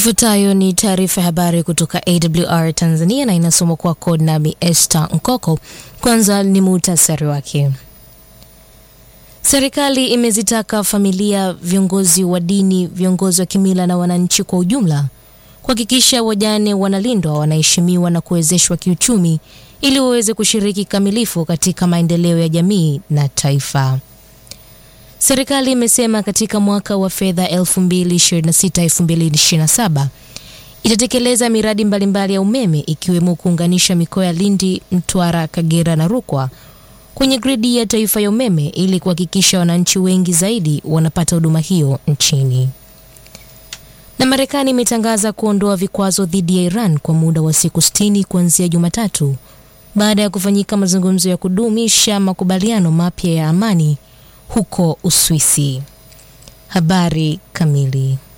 Ifuatayo ni taarifa ya habari kutoka AWR Tanzania na inasomwa kwako nami Esther Nkoko. Kwanza ni muhtasari wake. Serikali imezitaka familia, viongozi wa dini, viongozi wa kimila na wananchi kwa ujumla kuhakikisha wajane wanalindwa, wanaheshimiwa na kuwezeshwa kiuchumi ili waweze kushiriki kikamilifu katika maendeleo ya jamii na taifa. Serikali imesema katika mwaka wa fedha 2026-2027 itatekeleza miradi mbalimbali mbali ya umeme ikiwemo kuunganisha mikoa ya Lindi, Mtwara, Kagera na Rukwa kwenye gridi ya taifa ya umeme ili kuhakikisha wananchi wengi zaidi wanapata huduma hiyo nchini. Na Marekani imetangaza kuondoa vikwazo dhidi ya Iran kwa muda wa siku 60 kuanzia Jumatatu baada ya kufanyika mazungumzo ya kudumisha makubaliano mapya ya amani huko Uswisi. Habari kamili.